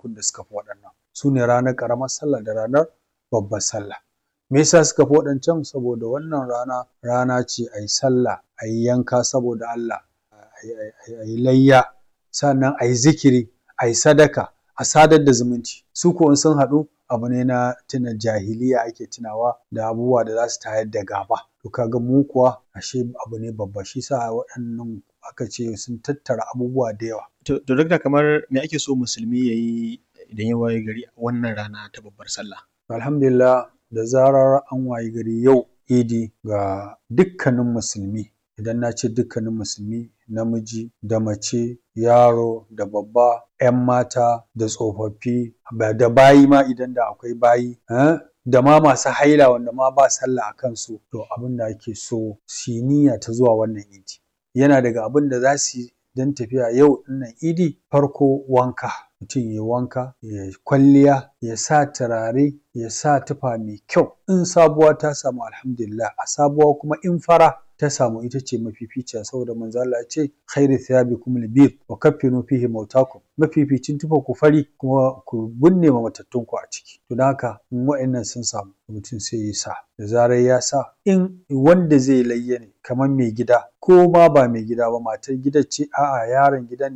ranakun da suka fi waɗannan su ne ranar ƙaramar sallah da ranar babbar sallah me yasa suka fi waɗancan saboda wannan rana rana ce a yi sallah a yi yanka saboda Allah a yi layya sannan a yi zikiri a yi sadaka a sadar da zumunci su ko in sun haɗu abu ne na tuna jahiliya ake tunawa da abubuwa da za su tayar da gaba to kaga mu kuwa ashe abu ne babba shi sa waɗannan aka ce sun tattara abubuwa da yawa To, to dakta kamar me ake so musulmi ya yi idan ya waye gari a wannan rana ta babbar sallah? alhamdulillah da zarar an wayi gari yau idi ga dukkanin musulmi idan na ce dukkanin musulmi namiji da mace yaro da babba 'yan mata da tsofaffi da bayi ma idan da akwai bayi eh, da ma masu haila wanda ma ba sallah a kansu to abin da ake so su yi niyya ta zuwa wannan idi yana daga abin da za su yi don tafiya yau ɗinnan idi farko wanka mutum ya wanka ya kwalliya ya sa turare ya sa tufa mai kyau in sabuwa ta samu alhamdulillah a sabuwa kuma in fara ta samu ita ce mafificiya saboda manzo Allah ya ce khairu thiyabikum al-bir wa kaffinu fihi mautakum mafificin tufa ku fari kuma ku binne ma matattun ku a ciki to don haka in wa'annan sun samu mutum sai ya sa da zarar ya sa in wanda zai layya ne kamar mai gida ko ma ba mai gida ba matar gidan ce a'a yaron gida ne